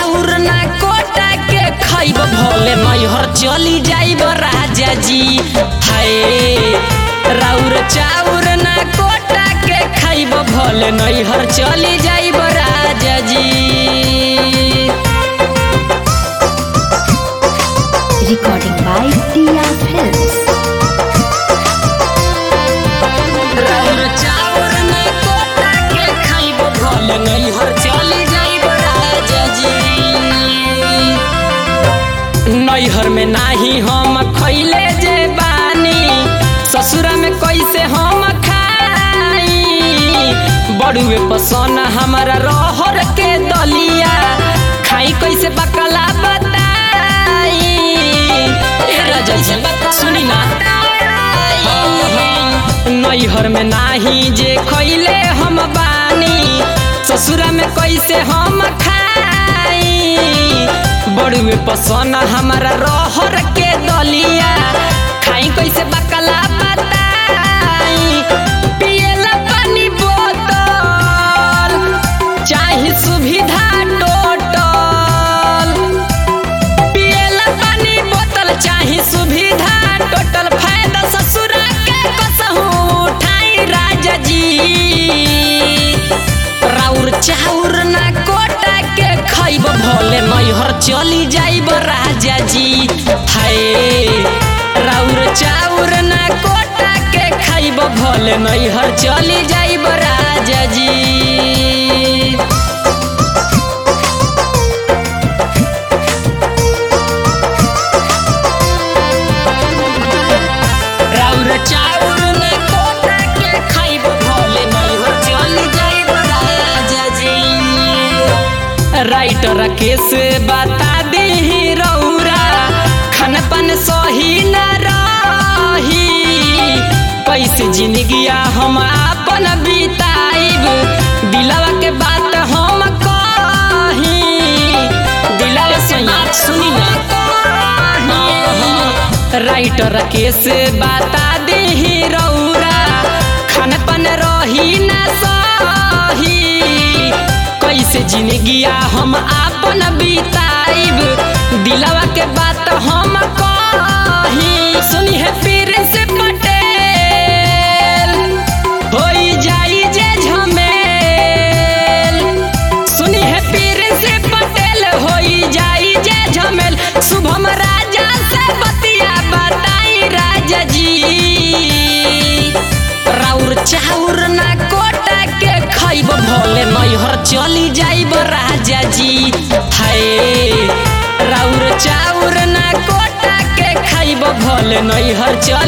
चाउर ना कोटा के खाइब भले नैहर चली जाइब राजा जी हाय राउर चाउर ना कोटा के खाइब भले नैहर चली जाइब राजा जी Recording by Tia Films. राउर चाउर ना कोटा के खाइब भले नैहर चली जाइब राजा जी नैहर में नाही हम खैले जे बानी ससुरा में कैसे हम खाई बड़ुए पसन हमारा रहर के दलिया खाई कैसे बकला बताई ए राजा जी सुनी ना नैहर में नाही जे खैले हम बानी ससुरा में कैसे हम खाई बड़ुए पसन हमारा रहर के दलिया खाई कैसे बकला बताई पियला पानी बोतल चाहे सुविधा टोटल पियला पानी बोतल चाही सुविधा टोटल फायदा ससुरा के कसहू उठाई राजा जी राउर चाउर ना कोटा के खाइब भले नैहर चली जाइब राजा जी हाय राउर चाउर ना कोटा के खाइब भले नैहर चली जाइब राजा जी राउर चाउर में कोटा के खाइब भोले नैहर चली जाइब राजा जी राइटर केस बता दे रौरा खान पान सही न रही कैसे जिंदगिया हम अपन बिताइब दिलवा के बात हम कही दिलवा से सुनी ना राइटर केस बता दे रौरा खान पान रही न सही कैसे जिंदगिया हम आपन बिताइब दिलवा के बात हम कही सुनी है पीर से पटेल होई जाई जे झमेल सुनी है पीर से पटेल होई जाई जे झमेल शुभम राजा से बतिया बताई राजा जी राउर चाउर ना कोटा के खाइब भले नैहर चली जाइब राजा जी हाय राउर चाउर ना कोटा के खाइब भले नैहर चली